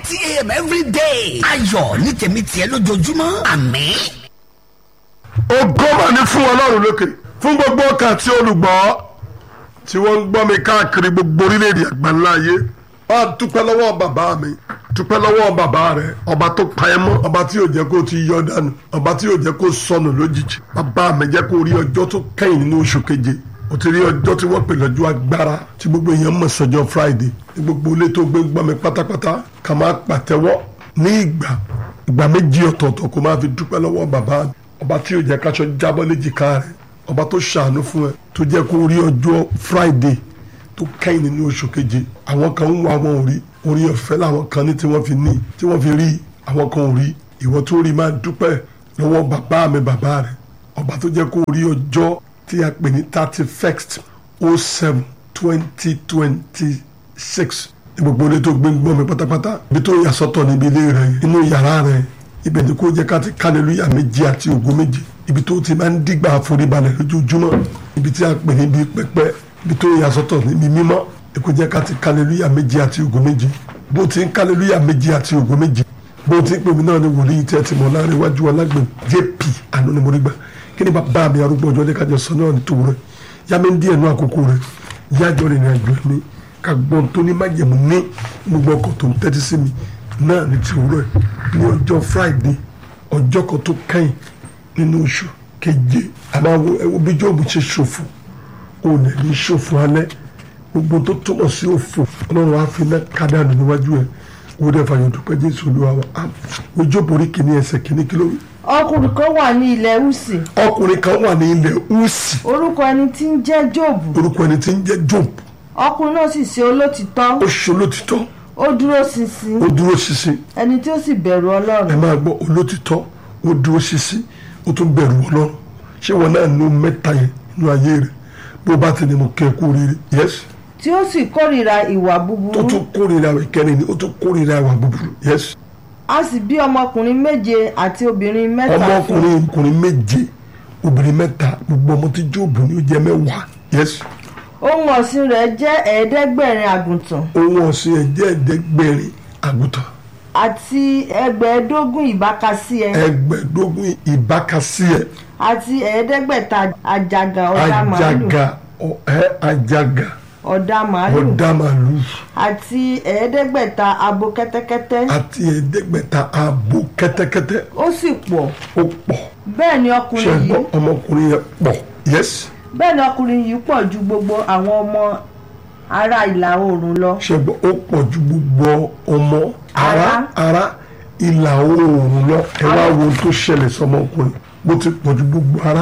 thirty a.m. every day. ayọ̀ ní tèmi tiẹ̀ lójoojúmọ́ àmín. ògo mà ní fún ọlọ́run lókè fún gbogbo ọkàn tí olùgbọ́ tí wọ́n ń gbọ́ mi káàkiri gbogbo orílẹ̀-èdè àgbáńlá ayé wá dúpẹ́ lọ́wọ́ bàbá mi dúpẹ́ lọ́wọ́ bàbá rẹ ọba tó pa ẹ́ mọ́ ọba tí yóò jẹ́ kó ti yọ dànù ọba tí yóò jẹ́ kó sọnù lójijì bàbá mi jẹ́ kó rí ọjọ́ tó kẹ́yìn nínú oṣù keje o ti rí ọjọ́ tí wọ́n pè lọ́jọ́ agbára tí gbogbo èèyàn mọ̀ sọ́jọ́ friday ní gbogbo ilé tó gbé gbọ́ mi pátápátá ká máa pàtẹ́wọ́ ní ìgbà ìgbà méjì ọ̀tọ̀ọ̀tọ̀ kó máa fi dúpẹ́ lọ́wọ́ bàbá mi ọba tí yóò jẹ́ káṣọ jábọ́ léjìká rẹ̀ ọba tó ṣàánú fún ẹ tó jẹ́ kó rí ọjọ́ friday tó kẹ́yìn nínú oṣù keje àwọn kan ń wá wọn ò rí orí ọ̀fẹ́ làwọn kan ní tí wọ́n fi ní tí wọ́n fi rí àwọn kan ò rí ìwọ tó rí máa dúpẹ́ lọ́wọ́ bàbá mi bàbá rẹ̀ ọba tó jẹ́ kó rí ọjọ́ tí a pè ní thirty first oh seven twenty twenty six ní gbogbo ilé tó gbé ń gbọ́ mi pátápátá ibi tó yà sọ́tọ̀ níbi ilé rẹ̀ inú yàrá rẹ̀ ibẹ̀ ni kó jẹ́ ká ti kálẹ̀lúyà méjì àti ògo méjì ibi tó ti máa ń dígbà àforíbalẹ̀ lójoojúmọ́ ibi tí a pè níbi pẹpẹ ibi tó yà sọ́tọ̀ níbi mímọ́ ni kó jẹ́ ká ti kálẹ̀lúyà méjì àti ògo méjì bó ti ń kálẹ̀lúyà méjì àti ògo méjì bó ti ń pè mí náà ni wòlíì tẹ́ ti mọ̀ láàrin iwájú ọlágbè jp àánú ni mo rí gbà kí ni bàbá mi arúgbó ọjọ́ lẹ́ka sọ náà ní tòwúrọ̀ yá mi ń díẹ̀ nú àkókò rẹ̀ yájọ́ rìnrìn àjò mi ká gbọ́n tó ní májẹ̀mú ní gbogbo ọkọ̀ tó ń tẹ́tí sí mi náà ní tòwúrọ̀ ní ọjọ́ friday ọjọ́ kan tó kẹ́yìn nínú oṣù keje àmọ́ ẹwọ́ bí jọ́ọ̀bù ṣe ṣòfò òun ẹ̀ ní ṣòfò alẹ́ gbogbo tó túmọ̀ sí òfò ọlọ́run á fi iná kádàánù níwájú ẹ̀ wọ́n dẹ̀ fàyọ̀ dúpẹ́ jésù olúwa wa ojú òbórí kìíní ẹsẹ̀ kìíní kí ló wí. ọkùnrin kan wà ní ilẹ̀ húsì ọkùnrin kan wà ní ilẹ̀ húsì orúkọ ẹni tí ń jẹ́ jóòbù orúkọ ẹni tí ń jẹ́ job ọkùnrin náà sì ṣe olótìtọ́ ó ṣe olótìtọ́ ó dúró ṣinṣin ó dúró ṣinṣin ẹni tí ó sì bẹ̀rù ẹ ọlọ́run máa gbọ́ olótìtọ́ ó dúró ṣinṣin ó tún bẹ̀rù ọlọ́run ṣé wọn náà nú mẹ́ta yẹn nínú ayé rẹ̀ bó bá ti ní mo kẹ́ ẹ kú rere yes tí ó sì kórìíra ìwà tó búburú tún kórìíra ìkẹrin ni ó tún kórìíra ìwà búburú yes a sì bí ọmọkùnrin méje àti obìnrin mẹ́ta fún un. ọmọkùnrin ọkùnrin méje obìnrin mẹ́ta gbogbo ọmọ tí jóòbù ní ó jẹ́ mẹ́wàá yes ohun ọ̀sìn rẹ̀ jẹ́ ẹ̀ẹ́dẹ́gbẹ̀rin àgùntàn ohun ọ̀sìn ẹ̀ jẹ́ ẹ̀ẹ́dẹ́gbẹ̀rin àgùntàn àti ẹgbẹ̀ẹ́dógún ìbákasíẹ ẹgbẹ̀ẹ́dógún ìbákasí ẹ̀ àti ẹ̀ẹ́dẹ́gbẹ̀ta àjàgà ọ̀dà màálù àjàgà ọ̀- ẹ́ àjàgà ọ̀dà màálù ọ̀dà màlúù àti ẹ̀ẹ́dẹ́gbẹ̀ta abo kẹ́tẹ́kẹ́tẹ́ àti ẹ̀ẹ́dẹ́gbẹ̀ta abo kẹ́tẹ́kẹ́tẹ́ ó sì pọ̀ ó pọ̀ bẹ́ẹ̀ ni ṣe ọkùnrin gbọ́ yìí ọmọkùnrin yẹn pọ̀ yes bẹ́ẹ̀ ni ọkùnrin yìí pọ̀ ju gbogbo àwọn ọmọ ará ìlà oòrùn lọ ṣe gbọ́ ó pọ̀ ju gbogbo ọmọ ara Ará. ara ìlà oòrùn lọ ẹ wá wo ohun tó ṣẹlẹ̀ sọmọkùnrin bó ti pọ̀ ju gbogbo ara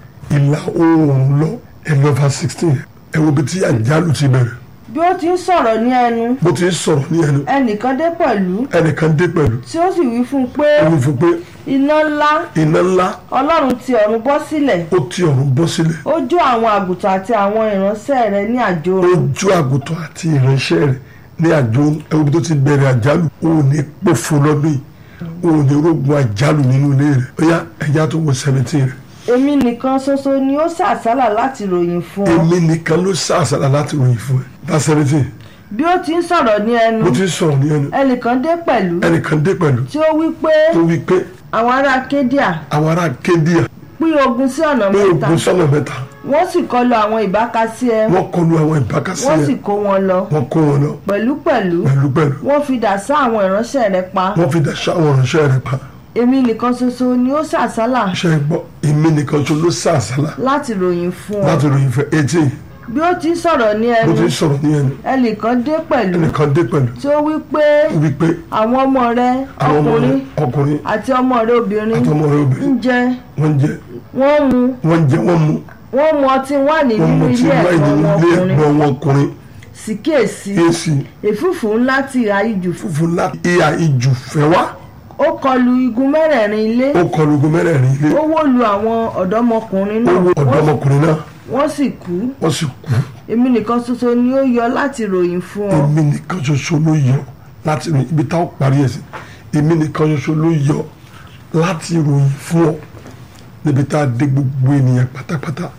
ìlà oòrùn lọ ẹ lọ fa sixteen ẹ wo bí tí àjálù ti bẹ̀rẹ̀ bí ó ti ń sọ̀rọ̀ ní ẹnu bó ti ń sọ̀rọ̀ ní ẹnu ẹnìkan dé pẹ̀lú ẹnìkan dé pẹ̀lú tí ó sì wí fún un pé ó wí fún pé iná ńlá iná ńlá ọlọ́run ti ọ̀run bọ́ sílẹ̀ ó ti ọ̀run bọ́ sílẹ̀ ó jó àwọn àgùntàn àti àwọn ìránṣẹ́ rẹ̀ ní àjò ó rẹ̀ jó àgùntàn àti ìránṣẹ́ rẹ̀ ní àjò ẹwọ́ bí tó ti bẹ̀rẹ̀ àjálù ó ní pòfo lọ́dún yìí ó ní rógun àjálù nínú ilé rẹ̀ ó yá ẹja tó wọ seventeen rẹ̀ èmi nìkan ṣoṣo ni ó sàsálà láti ròyìn fún ọ èmi nìkan ló sàṣàlà láti ròyìn fún ẹ bá seventeen bí ó ti ń sọ̀rọ̀ ní ẹnu bó ti ń sọ̀rọ̀ ní ẹnu ẹnìkan dé pẹ̀lú ẹnìkan dé pẹ̀lú tí ó wí pé tó wí pé àwọn ará kédíà àwọn ará kédíà pín ogun sí ọ̀nà pé mẹ́ta ogun sọ́nà mẹ́ta wọ́n sì kọlu àwọn ìbákasíẹ wọ́n kọlu àwọn ìbákasí wọ́n sì ẹ̀ kó wọn lọ wọ́n kó wọn lọ pẹ̀lúpẹ̀lú pẹ̀lú pẹ̀lú wọ́n fi dà sá àwọn ìránṣẹ́ rẹ̀ pa wọ́n fi dàṣà àwọn ìránṣẹ́ rẹ̀ pa èmi nìkan ṣoṣo ni ó sàsálà ṣe é gbọ́ èmi nìkan tó ló sàṣàlà láti ròyìn fún ọ láti ròyìn fún eighteen bí ó ti ń sọ̀rọ̀ ní bó ẹnu ti ń sọ̀rọ̀ ní ẹnu ẹnìkan dé pẹ̀lú ẹnìkan dé pẹ̀lú tí ó wí pé ó wí pé àwọn ọmọ rẹ àwọn ọmọ rẹ̀ ọkùnrin ọkùnrin àti ọmọ rẹ obìnrin àtọmọ rẹ̀ ń obìnrin jẹ wọ́n jẹ wọ́n mu wọ́n jẹ wọ́n mu wọ́n mu ọtí wáìnì wọ́n nínú mu tí ilé wáyé ẹ̀kọ́ nínú wọn ilé ọkùnrin ẹ̀gbọ́n wọn ọkùnrin sì kíyèsí èsì èfúfù ńlá ti ìhà ijù funfun láti ìhà ìjù fẹ́ wá ó kọlu igun mẹ́rẹ̀ẹ̀rin ilé ó kọlu ogun mẹ́rẹ̀ẹ̀rin ilé ó wó lu àwọn ọ̀dọ́mọkùnrin ó náà wo ọ̀dọ́mọkùnrin náà wọ́n sì kú wọ́n sì kú èmi nìkan ṣoṣo ni ó yọ láti ròyìn fún ọ èmi nìkan ṣoṣo ló yọ láti rìn ibi táwọn parí ẹ̀ sí èmi nìkan ṣoṣo ló yọ láti ròyìn fún ọ níbi tá a dé gbogbo ènìyàn pátápátá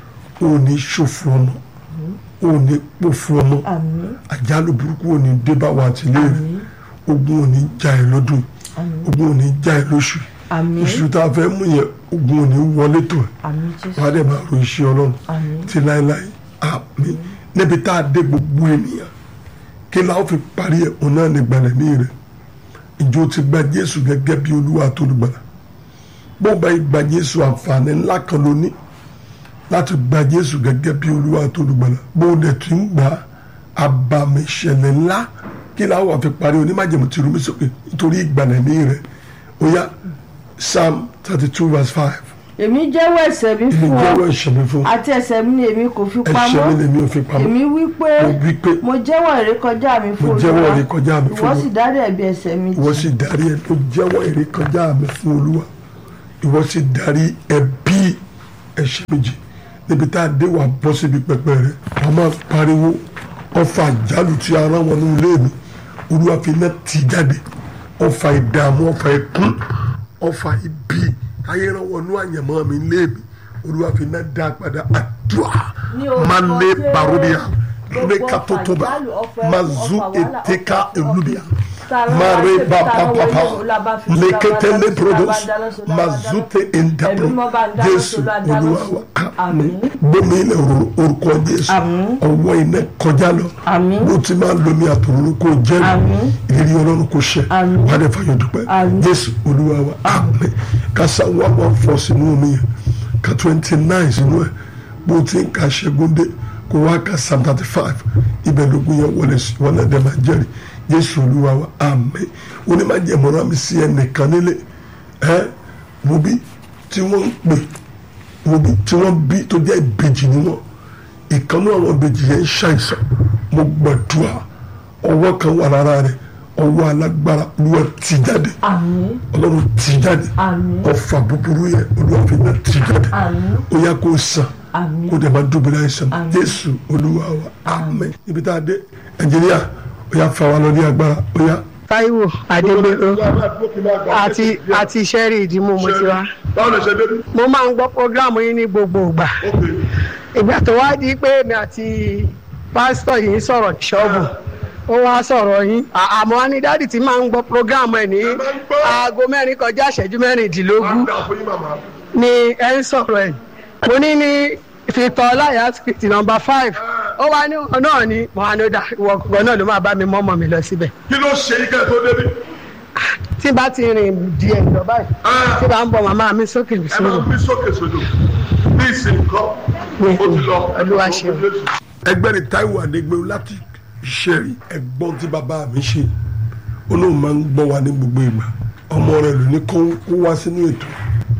ò ní ṣòfò ọmọ ò ní pòfò ọmọ àmín àjálù burúkú ò ní dé bá wa àti ilé rẹ ogun ò ní já ẹ lọ́dún ogun ò ní já ẹ lóṣù àmín oṣù tá a fẹ́ mú yẹn ogun ò ní wọlé tó ẹ àmín jésù wàá dẹ̀ máa ro iṣẹ́ ọlọ́run àmín ti láéláé àmín níbi tá a dé gbogbo ènìyàn kí la ó fi parí ẹ̀ òun náà ní gbalẹ̀mí rẹ̀ ìjọ ti gba jésù gẹ́gẹ́ bí olúwa àtolùgbàlà bó bá gba jésù àǹfààní ńlá kan ló ní láti gba jésù gẹ́gẹ́ bí olúwa àtolùgbàlà bó dẹ̀ tún ń gbà àbàmì ìṣẹ̀lẹ̀ ńlá kí la ó wà fi parí onímájẹ̀mú ti rú mi sókè nítorí ìgbàlẹ̀mí rẹ̀ ó yá psalm thirty two verse five èmi jẹ́wọ́ ẹ̀ṣẹ̀ mi èmi fún ọ jẹ́wọ́ ẹ̀ṣẹ̀ mi fún àti ẹ̀ṣẹ̀ mi ni èmi kò fi ẹ̀ṣẹ̀ mi pamọ́ lèmi ò fi pamọ́ èmi wí pé mo wí pé mo jẹ́wọ́ ìrékọjá mi fún mo jẹ́wọ́ ìrékọjá mi fún ìwọ Olúwa. sì dárí ẹ̀bi ẹ̀ṣẹ̀ mi ìwọ jì sì darí ẹ tó jẹ́wọ́ èrè kọjá mi fún olúwa ìwọ sì darí ẹbí ẹ̀ṣẹ̀ méjì níbi tá a dé wà bọ́ síbi pẹpẹ rẹ wọ́n máa pariwo ọfà àjálù tí a rán wọn ní ilé mi olúwa fi iná tì jáde ọfà ìdààmú ọfà ẹkún ọfà ibi ayé rán wọn ní àyànmọ́ mi ilé mi olúwa fi iná dá padà àdúrà Ní orúkọ máa lé Jésù. barodia Gbogbo lẹ́ka tó tó bá àjálù, ọfà ẹkún, mazu ọfà wàhálà, eteka ọfà elubia Tara mare wá sí, baba tara wọlé, papa olúwa fi lekete olúwa bá leprodos dáná sí, olúwa bá dáná sí, olúwa bá dáná sí. mazute endapro Ẹ̀mí mọ́ bá dáná sí, jésù olúwa dáná olúwa sí. wa Àmín. gbómi ilẹ̀ òróró orúkọ jésù Àmín. ọwọ́ iná kọjá lọ Àmín. bó ti máa ń lomi àtòróró kó jẹ́rìí Àmín. ìrírí ọlọ́run kò ṣẹ Àmín. wà á dẹ̀ fàyọ̀ dúpẹ́ Àmín. jésù olúwa wa àmín kásá wà wà fọ́ sínú omi yẹn ka twenty nine sínú ẹ̀ bó ti ń ka ṣẹ́gun dé kó wá ka psalm thirty five ibẹ̀ lógún yẹn wọlé sí wọn náà dẹ̀ máa jẹ́rìí jésù olúwa wa àmín onímọ̀jẹ̀mọ́ra mi sí ẹnìkan nílé ẹ wo bí tí wọ́n ń pè wo bí tí wọ́n bí tó jẹ́ ìbejì ni wọ́n ìkànnú àwọn ìbejì yẹn ń ṣàìsàn mo gbàdúrà ọwọ́ kan wà lára rẹ̀ ọwọ́ alágbára olúwa tì jáde àmín ọlọ́run tì jáde Àmín. ọfà búburú yẹn olúwa fi náà tì jáde Àmín. ó yá kó sàn Àmín. kó dẹ̀ máa dúbìlà ẹ̀sán Àmín. jésù olúwa wa àmín ibi tá a dé nàìjíríà ó yá fa wa lọ ní agbára ó yá. Táíwò Adégbèrò àti àti sẹ́rí ìdìmú mo ti wá. báwo lè ṣe débi. Mo máa ń gbọ́ prógráàmù yín ní gbogbo ìgbà. Ìgbà tó wá di pé èmi àti pásítọ̀ yìí sọ̀rọ̀ ní ṣọ́ọ̀bù. Ó wá sọ̀rọ̀ yín. À- Àmọ́ wá ní dádì tí máa ń gbọ́ prógráàmù ẹ̀ ní máa ń gbọ́. aago mẹ́rin kọjá ìṣẹ́jú mẹ́rìndínlógún dà fún yín màmá. ni ẹ ń sọ̀rọ̀ ẹ̀. Mo ní ní Victor Ọláyà street number five. Ó wá ní ọ̀nà náà ni Mohamed ìwọ gan náà ló máa bá mi mọ́mọ́ mi lọ síbẹ̀. kí ló ṣe yín kẹ́ ẹ̀ tó débi. tí bá ti rìn díẹ̀ lọ báyìí Ah. tí bá ń bọ̀ màmá mi sókè mi ẹ máa sódò ń bí sókè sódò bí ìsìnkọ́ ó ti lọ. Olúwa ṣeun. ẹgbẹ́ ni Táíwò Adégbèrú láti ṣẹ́rí ẹ̀gbọ́n tí bàbá mi ṣe olóhùn máa ń gbọ́ wa ní gbogbo ìgbà ọmọ rẹ̀ ló ní kó kó wá sínú ètò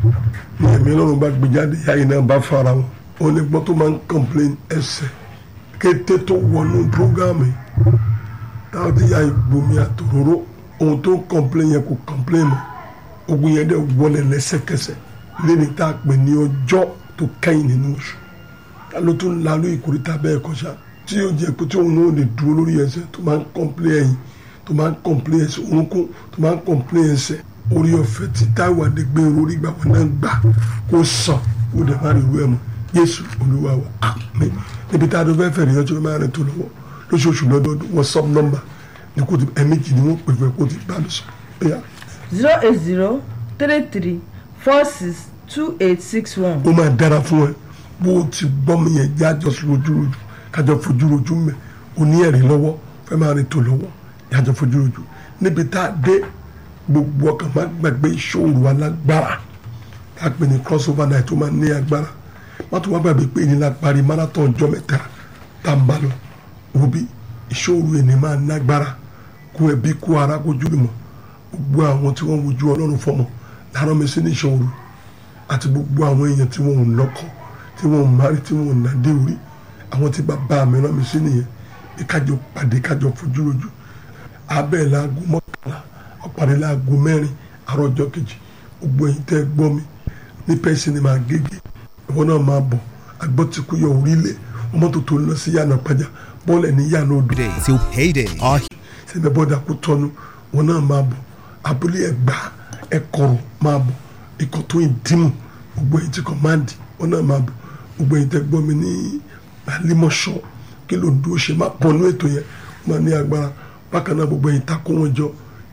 ní ẹ̀mí ọlọ́run bá gbé jáde yáyé náà bá fara wọn ó ní gbọ́ tó máa ń complain ẹsẹ̀ kété tó wọnú prógámù yìí táwọn ti ya ìgbomi àtòróró ohun tó ń complain yẹn kò complain mọ́ ogun yẹn dẹ̀ wọlé lẹ́sẹ̀kẹsẹ̀ lẹ́ni tá a pè ní ọjọ́ tó kẹ́yìn nínú oṣù ta ló tún lalú ìkórìtà bẹ́ẹ̀ kọjá tí yóò jẹ́ pé tí òun náà lè dúró lórí ẹsẹ̀ tó máa ń complain ẹ̀yìn tó máa ń complain ẹsẹ̀ orúnkún tó máa ń complain ẹsẹ̀ orí ọ̀fẹ́ tí Táíwò Adégbèrú orí gbà wọn náà gbà kó sàn kó dẹ̀ má rí irú ẹ̀ mọ́ Jésù Olúwa wa àmín níbi tá a dún fẹ́ fẹ̀rẹ̀ yọjọ́ máa rìn tó lọ́wọ́ lóṣooṣù lọ́dọọdún WhatsApp number ní kò tí ẹ̀mẹ́jì ni wọ́n pè fún ẹ kó tí bá lọ sọ ẹ̀yà zero eight zero three three four six two eight six one. ó máa dára fún ẹ bó o ti gbọ́ mi yẹn jájọ sí ojúrojú kájọ fojúrojú mẹ́ o ní ẹ̀rí lọ́wọ́ fẹ́ máa rìn tó lọ́wọ́ jájọ fojúrojú níbi tá a dé gbogbo ọkàn máa gbàgbé ìṣòro alágbára tá a pè ní crossover night tó máa ní agbára má tó wá gbàgbé pé ìnira parí marathon ọjọ́ mẹ́ta tá a ń bá lọ òbí ìṣòro ẹni máa nágbára kó ẹbí kó ara kó jùlùmọ̀ gbogbo àwọn tí wọ́n wojú ọlọ́run fọmọ láàárọ̀ mi sí ní ìṣòro àti gbogbo àwọn èèyàn tí wọn ò lọ́kọ tí wọn ò márí tí wọn ò nàdé orí àwọn tí bàbá mi rán mi sí nìyẹn bí kájọ pàdé kájọ fojú rojú abẹ́ laago mọ́kànlá ọ̀pàdé laago mẹ́rin àárọ̀ ọjọ́ kejì gbogbo ẹ̀yin tẹ́ gbọ́ mi ní pẹ́sì ni màá gègé ìwọ náà máa bọ̀ àgbọ̀ tí kò yọ orílẹ̀ ọmọ tó tó lọ sí yànnà pàjá bọ́ọ̀lù ẹ̀ ní yànnà odò day till payday. Our sẹ́mi bọ́dà kó tọ́nu wọn náà máa bọ̀ abúlé ẹ̀gbá ẹ̀kọ́rọ̀ máa bọ̀ ikọ̀ tó ń dìmú gbogbo ẹ̀yin tí kọ̀máǹdì wọn náà máa bọ̀ gbogbo ẹ̀yin tẹ́ gbọ́ mi ní alimọ̀ṣọ́ kí ló ń dúró ṣe máa bọ̀ nú ètò yẹn wọn máa ní agbára bákan náà gbogbo ẹ̀yin takó wọn jọ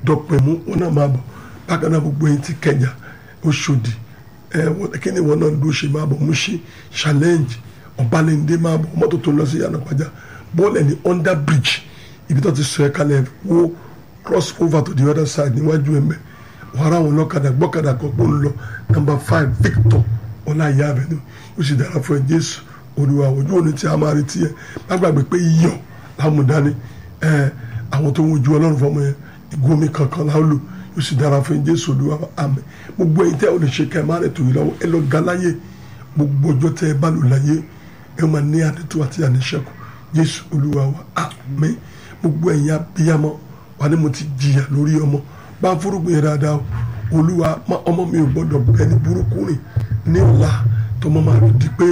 dọ̀pẹ̀mú wọn náà máa bọ̀ bákan náà gbogbo ẹ̀yin ti kẹjà Òṣòdì ẹ wọn kí ni wọn náà ló ṣe máa bọ̀ Mùṣí challenge Ọbalẹ́ndé máa bọ̀ mọ́tò tó lọ sí Yànàpájà bọ́ọ̀lù ẹni under bridge ibi tó ti sọ ẹ kalẹ̀ wo cross over to the other side níwájú ẹ mẹ́ wàrà àwọn ọlọ́kadà gbọ́kadà kan pọ̀ ń lọ number five Victor ọláyà avenue ó sì dára fún ẹ Jésù Olúwa ojú òní tí a máa retí ẹ má gbàgbé pé iyọ̀ lámùdání ẹ àwọn tó ń wojú Ọlọ́run fọmọ yẹn ìgbómi kankan láwọn lò ó sì dára fún Jésù Olúwa àmín gbogbo ẹ̀yin tẹ́ ò lè ṣe ká ẹ má rẹ̀ tó yìí lọ́wọ́ ẹ lọ ga láyé gbogbo ọjọ́ tẹ́ ẹ bá lò láyé ẹ máa ní àdètò àti àníṣẹ́kù Jésù Olúwa wa àmín gbogbo ẹ̀yin abiyamọ wà ní mo ti jìyà lórí ọmọ bá ń fúrúgbìn yẹn dáadáa o Olúwa ọmọ mi ò gbọ́dọ̀ bẹ́ẹ̀ ní burúkú rìn ní ọ̀la tọmọ máa di pé